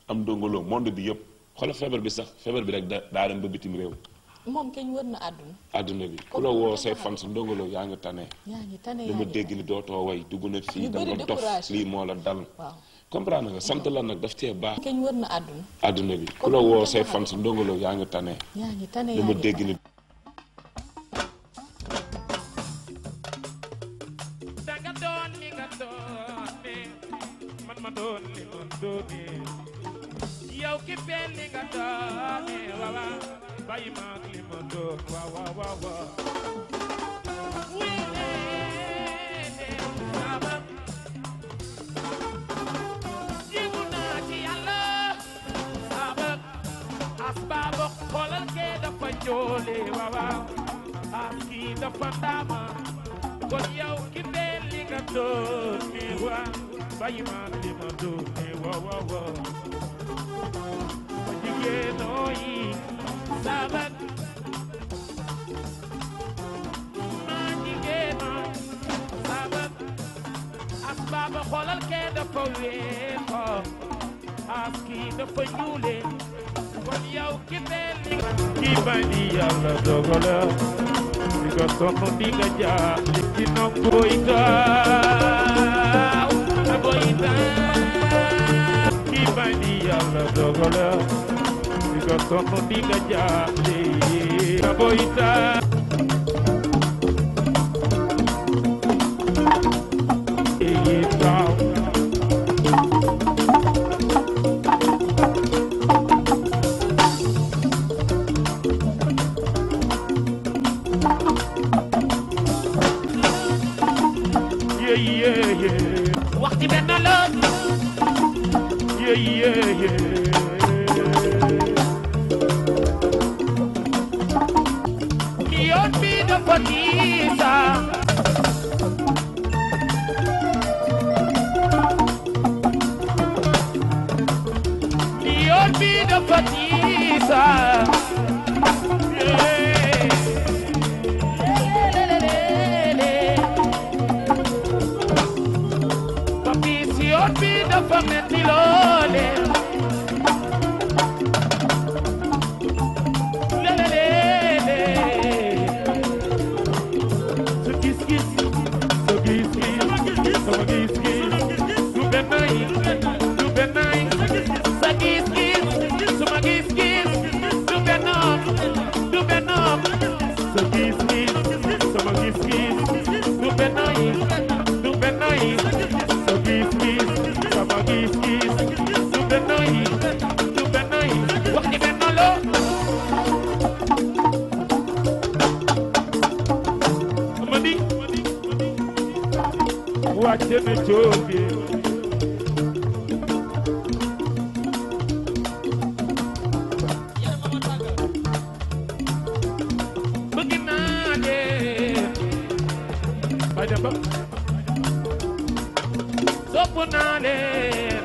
am ndongolo monde bi yëpp xoolal feebar bi sax feebar bi rek da daa dem ba bitim réew moom kañ wër na àdduna àdduna bi ku la woo say fan sa ndongolo yaa ngi tane yaa ngi tane dama yaa ngi dégg tane. ni dootoo way dugg na fii Ñu da bëri nga dof découragé. lii moo la dal waaw comprendre nga sant la nag daf cee baax kañ wër na àdduna àdduna bi ku la woo say fan sa ndongolo yaa ngi tane yaa ngi tane yaa dama ngi dégg tane. ni danga doon li nga doon ne man ma doon li ma doone yow ki feel li nga doon ne waaw waaw bàyyi ma ak li ma doon waaw waaw waaw waaw wii ne sama jibu naa ci yàlla sama asbaaba xoolal kee dafa njoole waaw waaw as kii dafa ndaama kon yow ki feel li nga doon ne waaw bàyyi ma ak li ma doon ne waaw waaw waaw ma jigéenoo yi sabat ma jigéenoo sabat asbaaba xoolal kee dafa weexo as kii dafa ñuule kon yow ki feel li nga ki bañ di yàlla dogala di nga sonn di nga jaar li ci nokku itaaw na ko itaaw ki bañ di yàlla dogala di nga sonn di nga jaar li na ko itaaw itaaw yeah yeah yeah waxti benn la yeah yeah yeah yoon bi dafa diisa yoon bi dafa diisa papi si yoon bi dafa metti loole lelelele sa gis-gis sa gis-gis sama gis-gis du benn yi du benn yi sa gis-gis sama gis-gis du benn du benn sa gis-gis sama gis-gis du benn yi du benn yi sa gis-gis sama gis-gis du benn yi du benn yi wax ji benn loo Amady wàcce na jóge bëgg naa leen bay dem ba sopp naa leen